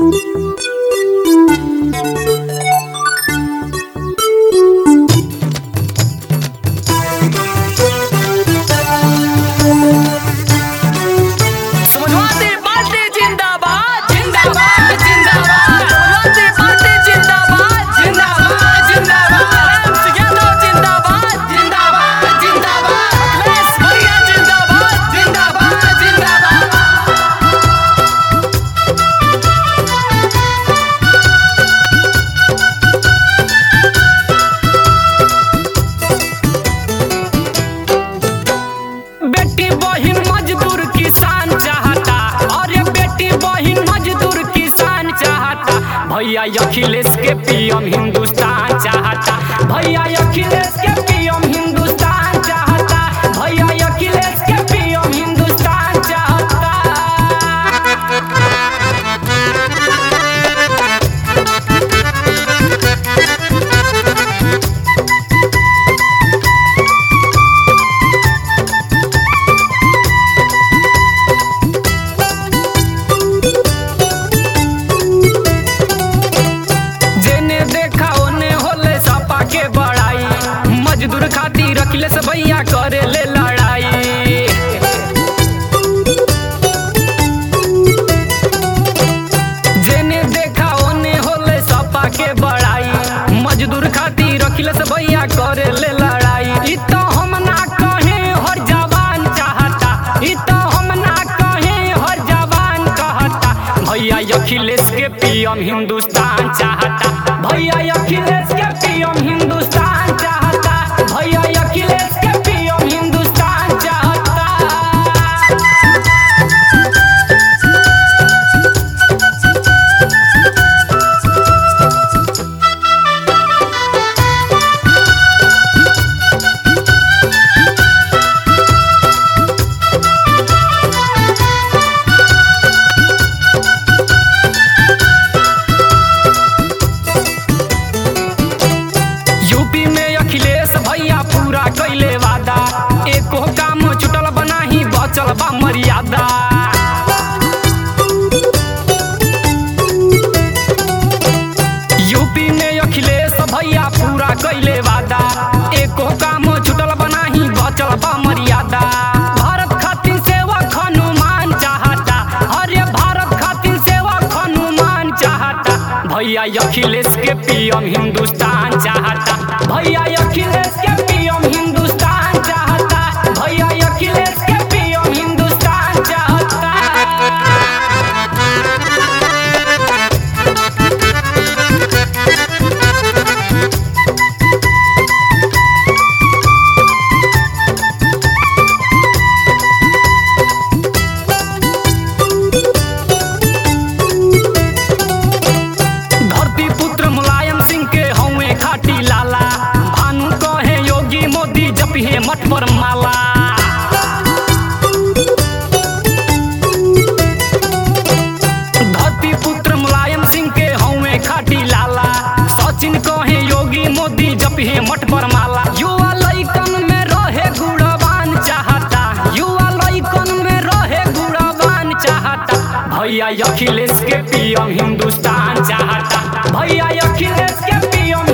समाजवादी पार्टी जिंदाबाद जिंदाबाद जिंदाबाद समाजवादी पार्टी जिंदाबाद जिंदाबाद जिंदाबाद राम यादव जिंदाबाद जिंदाबाद जिंदाबाद अखिलेश भैया जिंदाबाद जिंदाबाद जिंदाबाद बेटी बहिन मजदूर किसान चाहता अरे बेटी बहिन मजदूर किसान चाहता भैया अखिलेश के पीएम हिंदुस्तान चाहता भैया अखिलेश के पीएम हिंदुस्तान चाहता भैया अखिलेश के पीएम हिंदुस्तान चाहता जेने देखा ओने होले सपा के बड़ाई मजदूर खातिर अखिलेश भैया करे ले लड़ाई जेने देखा ओने होले सपा के बड़ाई मजदूर खातिर अखिलेश भैया करे ले लड़ाई इ तो हम ना कहे हर जवान चाहता इ तो हम ना कहे हर जवान कहता भैया अखिलेश के पीएम हिंदुस्तान चाहता भैया अखिलेश के पीएम हिंदुस्तान चाहता भैया अखिलेश के पीएम हिंदुस्तान चाहता यूपी में अखिलेश भैया पूरा कैले वादा एको काम छुटल बनाही बचल बा मर्यादा यूपी में अखिलेश भैया पूरा कैले वादा एको काम छुटल बनाही बचल बा मर्यादा भारत खातिर सेवक हनुमान चाहता अरे भारत खातिर सेवक हनुमान चाहता भैया अखिलेश के पीएम हिंदुस्तान चाहता भैया अखिलेश के पीएम हिंदुस्तान चाहता भैया अखिलेश के पीएम हिंदुस्तान चाहता धरती पुत्र मुलायम सिंह के हौवे खाटी लाला भानु कहे योगी मोदी जपिहे मठ पर माला धरती पुत्र मुलायम सिंह के हौवे खाटी लाला सचिन कहे योगी मोदी जपिहे मठ पर माला युवा लइकन में रहे गुणवान चाहता युवा लइकन में रहे गुणवान चाहता भैया अखिलेश के पीएम हिंदुस्तान चाहता भैया अखिलेश के पीएम